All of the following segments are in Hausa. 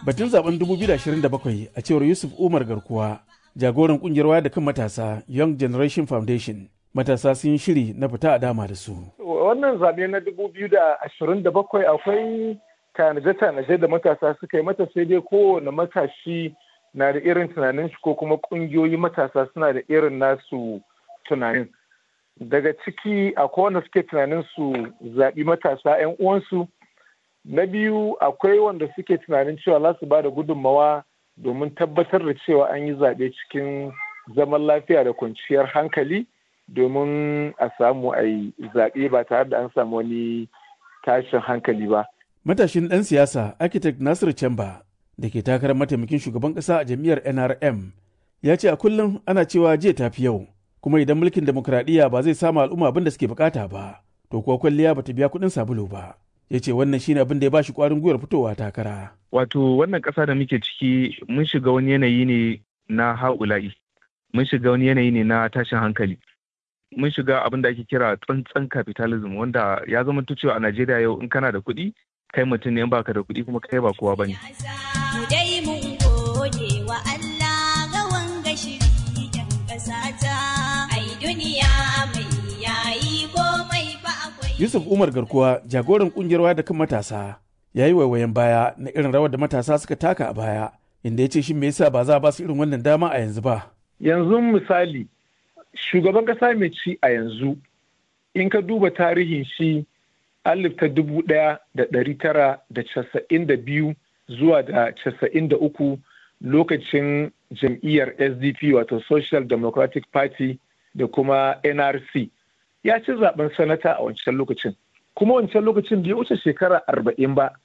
Batun zaben 2027 a cewar Yusuf Umar Garkuwa, jagoran kungiyar waya da kan matasa Young Generation Foundation. Matasa sun yi shiri na fita a dama da su. Wannan zaɓe na 2027 akwai tanaje-tanaje da matasa suka yi mata sai dai kowane matashi na da irin tunanin shi ko kuma ƙungiyoyi matasa suna da irin nasu tunanin. Daga ciki akwai wanda suke tunanin su zaɓi matasa 'yan uwansu na biyu akwai wanda suke tunanin cewa za su ba da gudunmawa domin tabbatar da cewa an yi zaɓe cikin zaman lafiya da kwanciyar hankali domin a samu a yi zaɓe ba tare da an samu wani tashin hankali ba. Matashin ɗan siyasa architect Nasir Chamba da ke takarar mataimakin shugaban ƙasa a jam'iyyar NRM ya ce a kullum ana cewa jiya tafi yau kuma idan mulkin demokradiyya ba zai samu al'umma abin da suke bukata ba to kuwa kwalliya bata biya kuɗin sabulu ba. ya ce wannan shine abin da ya bashi kwarin gwiwar fitowa takara. Wato wannan ƙasa da muke ciki mun shiga wani yanayi ne na haula'i, mun shiga wani yanayi ne na tashin hankali. Mun shiga abin da ake kira tsantsan capitalism wanda ya zama cewa a Najeriya yau in kana da kuɗi kai mutum ne in baka da kuɗi kuma kai ba kowa bane. duniya mai yayi komai Yusuf Umar Garkuwa jagoran kungiyar waya da kan matasa ya yi waiwayen baya na irin rawar da matasa suka taka a baya inda ya ce shi me yasa ba za a ba su irin wannan dama a yanzu ba. Yanzu misali shugaban kasa mai ci a yanzu in ka duba tarihin shi alif ta dubu ɗaya da ɗari tara da casa'in da biyu zuwa da casa'in da uku lokacin jam'iyyar SDP wato Social Democratic Party da kuma NRC. ya ci zaben sanata a wancan lokacin kuma wancan lokacin bai wuce shekara arba'in ba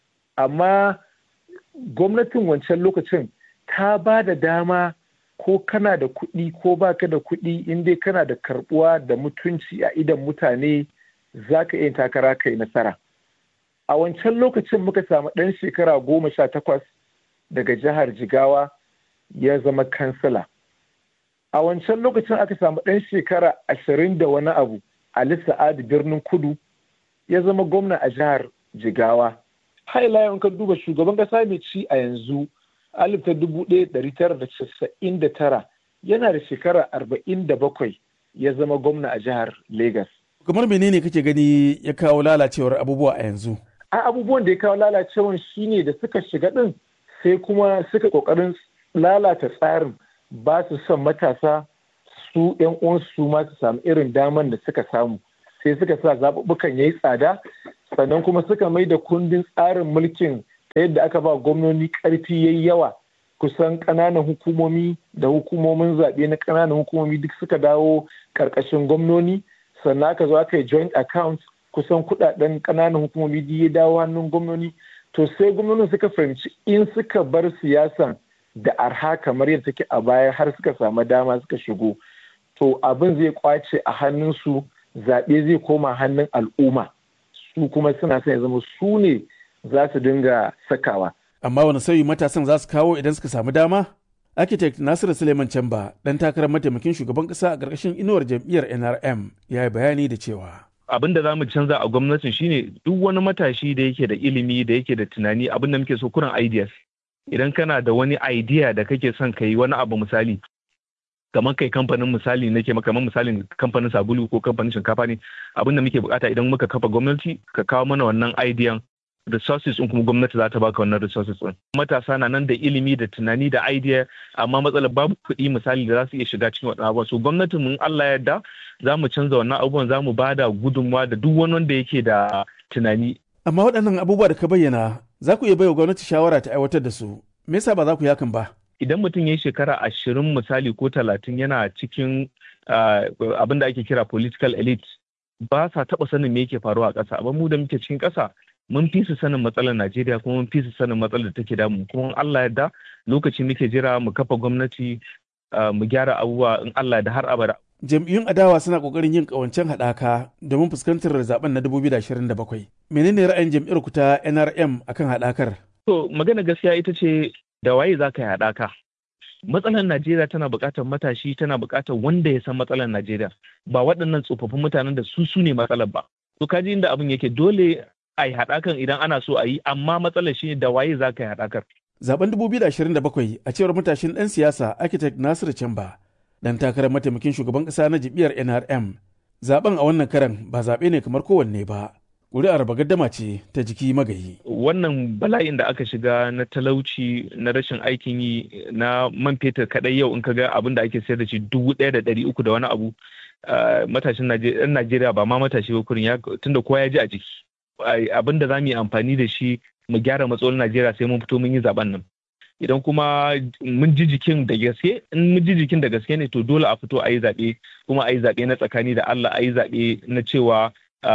amma gwamnatin wancan lokacin ta ba da dama ko kana da kuɗi ko baka da kuɗi in dai kana da karbuwa da mutunci a idan mutane za ka iya takara kai nasara a wancan lokacin muka samu ɗan shekara goma sha takwas daga jihar jigawa ya zama kansila a wancan lokacin aka samu ɗan shekara ashirin da wani abu Ali Sa'adu birnin kudu ya zama gwamna a jihar Jigawa. Haila yau ka duba shugaban ƙasa mai ci a yanzu alif ta dubu ɗaya ɗari tara da casa'in da tara yana da shekara arba'in da bakwai ya zama gwamna a jihar Legas. Kamar menene kake gani ya kawo lalacewar abubuwa a yanzu? A abubuwan da ya kawo lalacewar shine da suka shiga ɗin sai kuma suka ƙoƙarin lalata tsarin ba su son matasa su yan uwansu ma su samu irin daman da suka samu sai suka sa zaɓuɓɓukan ya yi tsada sannan kuma suka mai da kundin tsarin mulkin ta yadda aka ba gwamnoni ƙarfi ya yi yawa kusan ƙananan hukumomi da hukumomin zaɓe na ƙananan hukumomi duk suka dawo ƙarƙashin gwamnoni sannan aka zo aka yi joint account kusan kuɗaɗen ƙananan hukumomi duk ya dawo hannun gwamnoni to sai gwamnonin suka fahimci in suka bar siyasan da arha kamar yadda take a baya har suka samu dama suka shigo to abin zai kwace a hannunsu zaɓe zai koma hannun al'umma su kuma suna son ya zama su ne za su dinga sakawa. Amma wani sauyi matasan za su kawo idan suka samu dama? Architect Nasiru Suleiman Chamba, ɗan takarar mataimakin shugaban ƙasa a ƙarƙashin inuwar jam'iyyar NRM, ya yi bayani da cewa. Abin da za mu canza a gwamnatin shine duk wani matashi da yake da ilimi da yake da tunani abin da muke so kuran ideas. Idan kana da wani idea da kake son ka yi wani abu misali, kamar kai kamfanin misali nake maka kamar misalin kamfanin sabulu ko kamfanin shinkafa ne abin da muke bukata idan muka kafa gwamnati ka kawo mana wannan idean resources din kuma gwamnati za ta baka wannan resources din matasa na nan da ilimi da tunani da idea amma matsalar babu kuɗi misali da za su iya shiga cikin waɗannan abubuwan so gwamnatin mun Allah ya yarda za mu canza wannan abubuwan za mu bada gudunmawa da duk wani wanda yake da tunani amma waɗannan abubuwa da ka bayyana za ku iya baiwa gwamnati shawara ta aiwatar da su me yasa ba za ku yi hakan ba idan mutum ya yi shekara ashirin misali ko talatin yana cikin abin da ake kira political elite ba sa taɓa sanin me yake faruwa a ƙasa amma mu da muke cikin ƙasa mun fi su sanin matsalar Najeriya kuma mun fi su sanin matsalar da take damu kuma Allah yarda lokaci muke jira mu kafa gwamnati mu gyara abubuwa in Allah da har abada jam'iyyun adawa suna kokarin yin kawancen haɗaka domin fuskantar zaben na 2027 menene ra'ayin jam'iyyar ku ta NRM akan haɗakar to magana gaskiya ita ce da waye za ka yi haɗaka matsalar Najeriya tana buƙatar matashi tana buƙatar wanda ya san matsalar Najeriya ba waɗannan tsofaffin mutanen da su su ne matsalar ba to kaji inda abin yake dole a yi haɗakan idan ana so a yi amma matsalar shi da waye za ka yi haɗakar Zaben 2027 a cewar matashin ɗan siyasa architect Nasiru Chamba dan takarar mataimakin shugaban ƙasa na jam'iyyar NRM. Zaben a wannan karan ba zaɓe ne kamar kowanne ba. Ƙuri'ar bagaddama ce ta jiki magayi. Wannan bala'in da aka shiga na talauci na rashin aikin yi na man fetur kaɗai yau in ka ga abin da ake sayar da shi dubu ɗaya da ɗari uku da wani abu matashin ɗan Najeriya ba ma matashi ba kurin tunda kowa ya ji a jiki. Abin da za mu yi amfani da shi mu gyara matsalolin Najeriya sai mun fito mun yi zaben nan. Idan kuma mun ji jikin da gaske, in mun ji jikin da gaske ne to dole a fito a yi zaɓe kuma a yi zaɓe na tsakani da Allah a yi zaɓe na cewa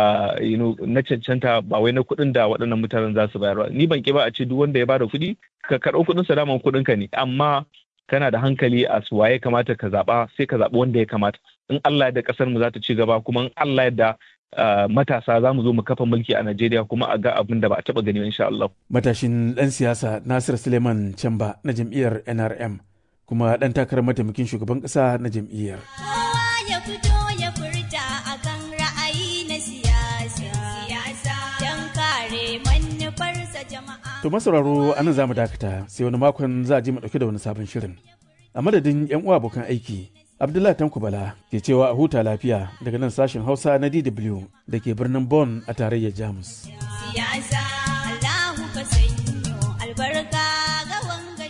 na cancanta ba wai na kuɗin da waɗannan mutanen za su bayar ba. Ni ban ki ba a ce duk wanda ya bada kuɗi ka karɓo kuɗin sa daman kuɗin ka ne amma kana da hankali a su waye kamata ka zaɓa sai ka zaɓi wanda ya kamata. In Allah yadda ƙasar mu za ta ci gaba kuma in Allah yadda Uh, matasa za mu zo mu kafa mulki a Najeriya kuma a ga abin da ba a taba gani insha Allah. Matashin ɗan siyasa Nasir Suleiman Chamba na jam'iyyar NRM kuma ɗan takarar mataimakin shugaban ƙasa na jam'iyyar. Kowa ya fito ya furta akan ra'ayi na siyasa. Siyasa don kare manufarsa jama'a. To masauraro anan za mu dakata sai wani makon za a ji mu ɗauke da wani sabon shirin. A madadin 'yan uwa abokan aiki, Abdullahi Tanko Bala ke cewa a huta lafiya daga nan sashen Hausa na DW da ke birnin Bonn a tarayyar Jamus. Siyasa Allahu ka sanyo albarka ga wanga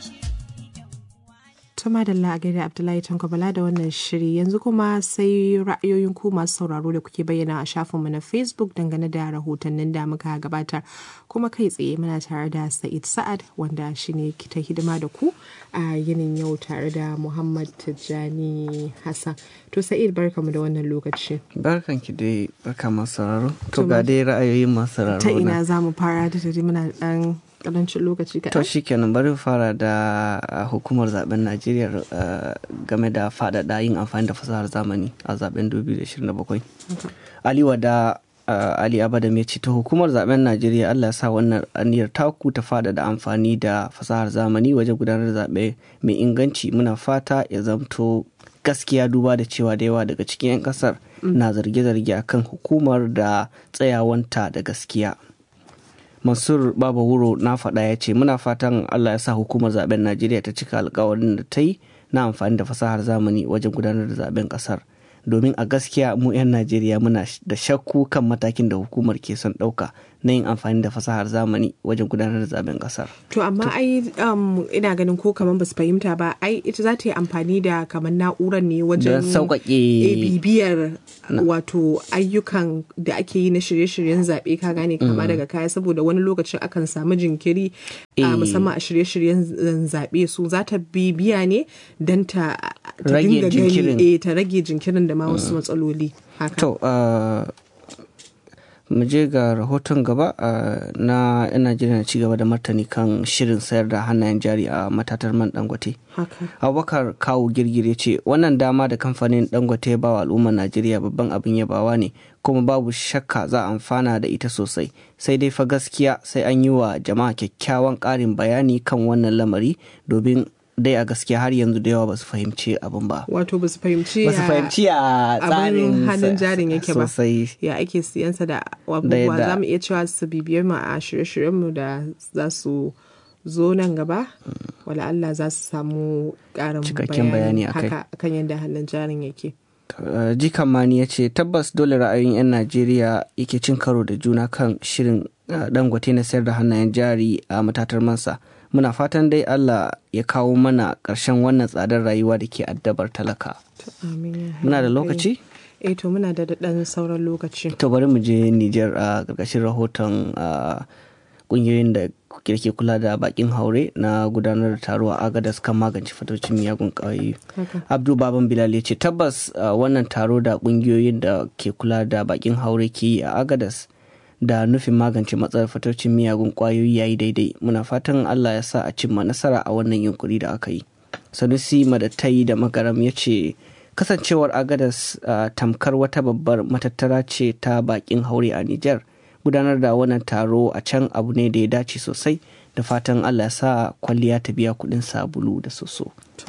Tuma da a gaida Abdullahi Tanko Bala da wannan shiri yanzu kuma sai ra'ayoyin ku masu sauraro da kuke bayyana a shafinmu na Facebook dangane da rahotannin da muka gabatar kuma kai tsaye muna tare da Sa'id Sa'ad wanda shine ta hidima da ku a yinin yau tare da Muhammad Tijjani Hassan. To Sa'id barkamu da wannan lokaci. Barkan ki dai barka masu sauraro. To ga dai ra'ayoyin masu sauraro. Ta ina za mu fara da dare muna dan karancin lokaci kaɗan. To shi kenan bari fara da hukumar zaben Najeriya game da faɗaɗa yin amfani da fasahar zamani a zaben 2027. Ali Wada Ali Abadam ya ce ta hukumar zaben Najeriya Allah ya sa wannan aniyar taku ta faɗaɗa amfani da fasahar zamani wajen gudanar da zaɓe mai inganci muna fata ya zamto gaskiya duba da cewa da yawa daga cikin 'yan kasar na zarge-zarge akan hukumar da tsayawanta da gaskiya. mansur baba wuro na faɗa ya ce muna fatan allah ya sa hukumar zaben najeriya ta cika alkawarin da ta yi na amfani da fasahar zamani wajen gudanar da zaben ƙasar domin a gaskiya mu 'yan najeriya muna da shakku kan matakin da hukumar ke son ɗauka na yin amfani da fasahar zamani wajen gudanar da zaben kasar. To amma ai um, ina ganin ko kamar basu fahimta ba ai ita za ta yi amfani da kamar na'urar ne wajen sauƙaƙe bibiyar wato ayyukan da ake yi na shirye-shiryen zaɓe ka gane kama daga kaya saboda wani lokacin akan samu jinkiri a musamman a shirye-shiryen zaɓe su za ta bibiya ne don ta rage jinkirin ta rage jinkirin da ma wasu matsaloli haka. To mu je ga rahoton gaba na 'yan najeriya na cigaba da martani kan shirin sayar da hannayen jari a matatar man dangote abubakar kawo girgire ce wannan dama da kamfanin dangote ba wa al'ummar najeriya babban abin yabawa ne kuma babu shakka za a amfana da ita sosai sai dai fa gaskiya sai an yi wa jama'a kyakkyawan ƙarin bayani kan wannan lamari domin dai a gaskiya har yanzu da yawa ba su fahimci abin ba. Wato ba su fahimci ba su fahimci a tsarin hannun jarin yake ba. Sosai. Ya ake siyansa da abubuwa za mu iya cewa su bibiyar mu a shirye-shiryenmu da za su zo nan gaba wala Allah za su samu ƙarin Cikakken bayani akai. haka kan yadda hannun jarin yake. Uh, jikan mani ya ce tabbas dole ra'ayin 'yan najeriya yake cin karo da juna kan shirin uh, dangote na sayar da hannayen jari a matatar mansa muna fatan dai allah ya kawo mana ƙarshen wannan tsadar rayuwa da ke addabar talaka muna da lokaci eh to muna da ɗan sauran lokaci to bari mu je niger a ƙarƙashin rahoton ƙungiyoyin da ke kula da bakin haure na gudanar da taro a agadas kan magance fatocin miyagun ƙwayoyi abdu baban bilal ya ce tabbas wannan taro da ƙungiyoyin da ke kula da bakin haure ke yi a agadas da nufin magance matsalar fatocin miyagun ƙwayoyi yayi daidai muna fatan allah ya sa a cimma nasara a wannan yunkuri da aka yi sanusi madatai da magaram ya ce kasancewar agadas tamkar wata babbar matattara ce ta bakin haure a nijar gudanar da wannan taro a can abu ne da ya dace sosai da fatan allah ya sa kwalliya ta biya kudin sabulu da soso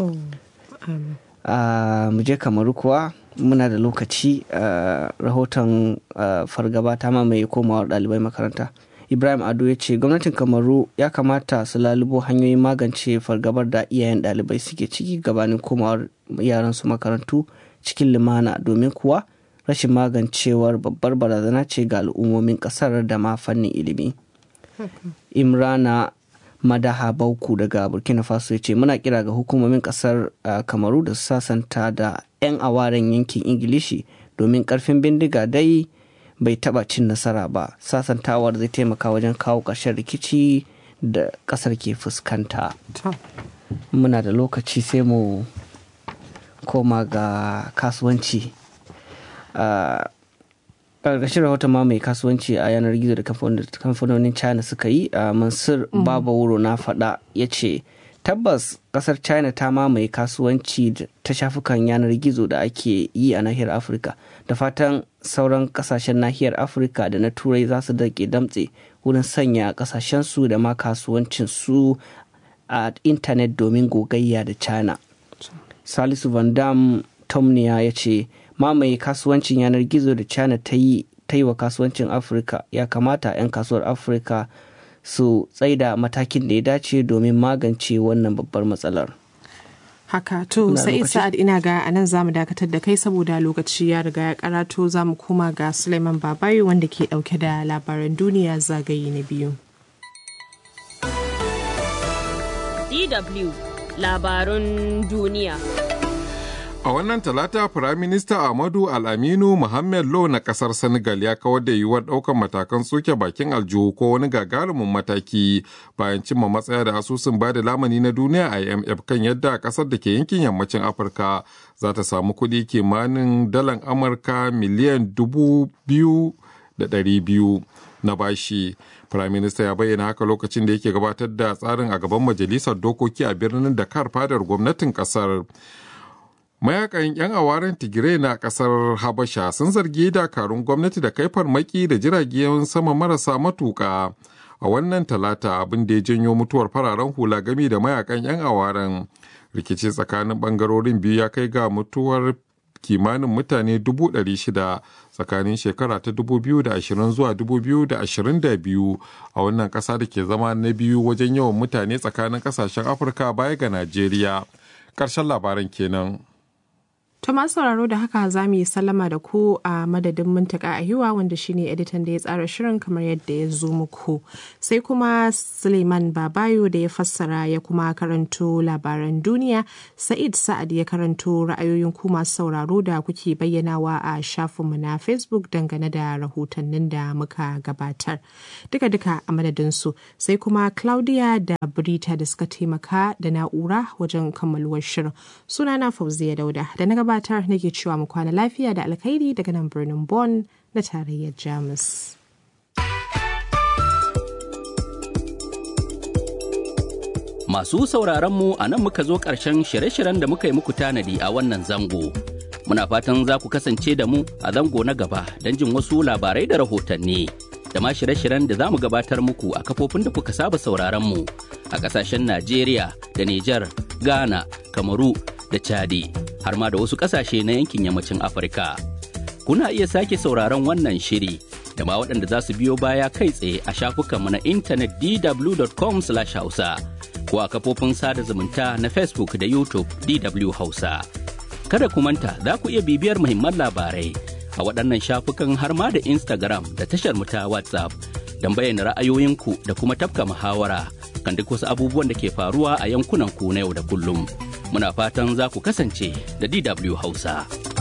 mu je kamaru kuwa muna da lokaci rahoton fargaba ta mamaye komawar ɗalibai makaranta ibrahim ado ya ce gwamnatin kamaru ya kamata su lalubo hanyoyin magance fargabar da iyayen ɗalibai suke ciki gabanin komawar yaran su makarantu cikin lumana domin kuwa rashin magancewar babbar barazana ce ga al'ummomin ƙasar da ma fannin ilimi imrana madaha bauku daga burkina faso ya ce muna kira ga hukumomin kasar kamaru da su sasanta da 'yan awaren yankin ingilishi domin karfin bindiga dai bai taba cin nasara ba sasantawar zai taimaka wajen kawo ƙarshen rikici da ƙasar ke fuskanta muna da lokaci sai mu koma ga kasuwanci ƙarƙashin rahoton ma mai kasuwanci a yanar gizo da kamfanonin china suka yi a mansur babawuro na faɗa ya ce tabbas ƙasar china ta mamaye kasuwanci ta shafukan yanar gizo da ake yi a nahiyar afirka da fatan sauran ƙasashen nahiyar afirka da na turai za su dake damtse wurin sanya ƙasashensu da ma kasuwancinsu a intanet domin gogayya da china salisu van dam tomniya ya ce mamaye kasuwancin yanar gizo da china ta yi ta yi wa kasuwancin afirka ya kamata 'yan kasuwar afirka su tsaida matakin da ya dace domin magance wannan babbar matsalar haka to sai sa'ad ina ga anan zamu dakatar da kai saboda lokaci ya riga ya karato zamu koma ga suleiman babayo wanda ke dauke da labaran duniya zagaye na biyu dw labarun duniya A wannan talata Firaminista Ahmadu Al-Aminu Mohamed Lo na kasar Senegal ya kawar da yiwuwar ɗaukar matakan soke bakin aljihu ko wani gagarumin mataki bayan cimma matsaya da asusun bada lamani na duniya IMF kan yadda kasar da ke yankin yammacin Afirka za ta samu kuɗi kimanin dalan Amurka miliyan dubu biyu da ɗari biyu na bashi. Firaminista ya bayyana haka lokacin da yake gabatar da tsarin a gaban majalisar dokoki a birnin Dakar fadar gwamnatin kasar. mayakan 'yan awaren tigray na kasar habasha sun zargi dakarun gwamnati da kai farmaki da jiragen sama marasa matuka a wannan talata abin da ya janyo mutuwar fararen hula gami da mayakan 'yan awaren rikici tsakanin bangarorin biyu ya kai ga mutuwar kimanin mutane 600 tsakanin shekara ta 2020 zuwa 2022 a wannan kasa da ke zama na biyu wajen yawan mutane tsakanin kasashen afirka baya ga najeriya ƙarshen labaran kenan. To masu sauraro da haka za mu yi sallama da ku a madadin mintaka a hiwa wanda shine editan da ya tsara shirin kamar yadda ya zo muku. Sai kuma Suleiman Babayo da ya fassara ya kuma karanto labaran duniya, Sa'id Sa'ad ya karanto ra'ayoyin ku masu sauraro da kuke bayyanawa a shafinmu na Facebook dangane da rahotannin da muka gabatar. Duka-duka a madadin su sai kuma Claudia da Brita da suka taimaka da na'ura wajen kammaluwar shirin. Sunana Fauziya Dauda da na gabatar nake cewa mu kwana lafiya da alkhairi daga nan birnin Bonn na tarayyar Jamus. Masu sauraron mu a nan muka zo ƙarshen shirye-shiryen da muka yi muku tanadi a wannan zango. Muna fatan za ku kasance da mu a zango na gaba don jin wasu labarai da rahotanni. Da ma shirye-shiryen da za mu gabatar muku a kafofin da kuka saba sauraron mu a ƙasashen Najeriya da Nijar, Ghana, Kamaru da Chadi. har ma da wasu ƙasashe na yankin yammacin Afirka. Kuna iya sake sauraron wannan shiri da ma waɗanda za su biyo baya kai tsaye a shafukanmu na intanet dw.com/hausa ko a kafofin sada zumunta na Facebook da YouTube DW Hausa. Kada ku manta za ku iya bibiyar muhimman labarai a waɗannan shafukan har ma da Instagram da tashar mu ta WhatsApp don bayyana ra'ayoyinku da kuma tafka muhawara kan duk wasu abubuwan da ke faruwa a yankunan ku na yau da kullum. muna fatan za ku kasance da DW Hausa.